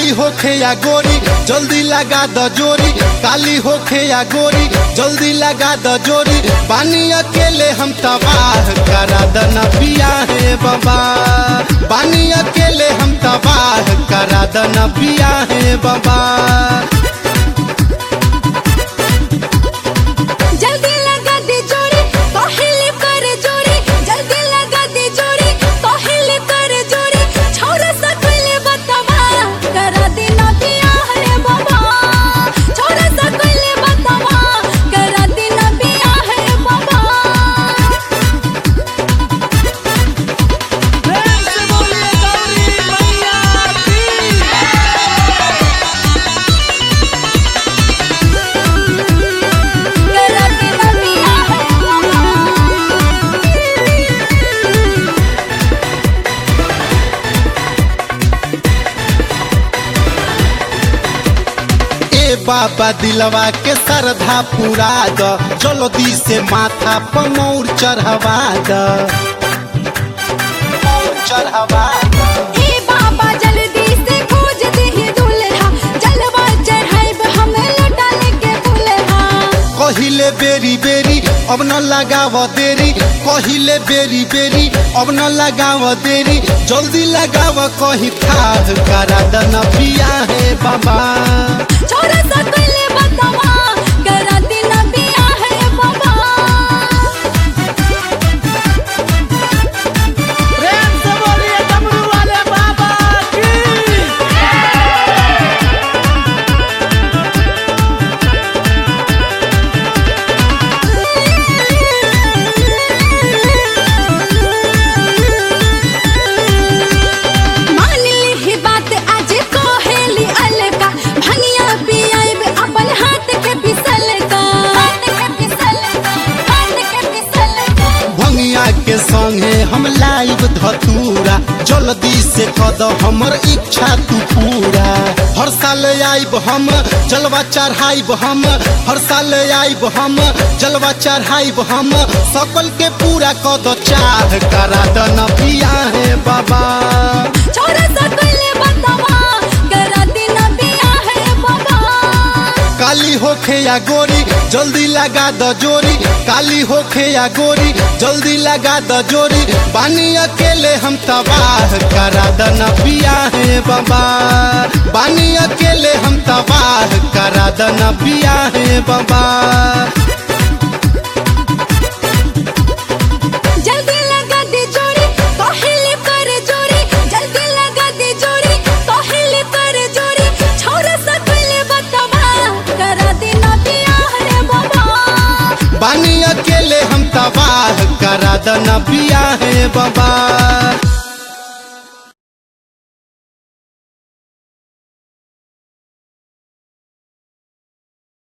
काली होखे या गोरी जल्दी लगा द जोरी काली होखे या गोरी जल्दी लगा द जोरी पानी अकेले हम तबाह करा द न पिया है बाबा पानी अकेले हम तबाह करा द न पिया है बाबा जल्दी लगा दे जोड़ी पहले कर जोड़ी जल्दी लगा दे जोड़ी पहले कर जोड़ी छोरा सकले बतावा करा देना पिया है बाबा छोरा सकले बतावा करा देना पिया है बाबा करा देना पिया है बाबा ए बाबा दिलवा के श्रद्धा पूरा द जल्दी से माथा पर मौर चढ़वा द मौर चढ़वा द ए बाबा जल्दी से खोज दे दुल्हा जलवा चढ़ाइब हमें लौटा लेके दुल्हा कहिले बेरी बेरी अब न लगाव देरी कहिले बेरी बेरी अब न लगाव देरी जल्दी लगाव कहीं खाद करा द न पिया है बाबा छोरा सकले बतावा करा देना पिया है बाबा प्रेम से बोलिए डमरू वाले बाबा की मान ली ही बात आज कोहेली अलका भंगिया पियाइब अपन हाथ के पिसल का हाथ के पिसल का हाथ के पिसल का भंगिया के संगे हम लाइव धतूरा जल्दी से कद हमर इच्छा तू पूरा हर साल आइब हम जलवा चढ़ाइब हम हर साल आइब हम जलवा चढ़ाइब हम सकल के पूरा कद चाह करा द न पिया है बाबा छोरा सकले बतावा करा देना पिया है बाबा काली होखे या गोरी जल्दी लगा द जोरी काली होखे या गोरी जल्दी लगा द जोरी पानी अकेले हम तबाह करा द न पिया है बाबा पानी अकेले हम तबाह करा द न पिया है बाबा जल्दी लगा दे जोड़ी पहले कर जोड़ी जल्दी लगा दे जोड़ी पहले कर जोड़ी छोरा सकले बतावा करा देना पिया है बाबा पानी अकेले हम तबाह करा द न पिया है बाबा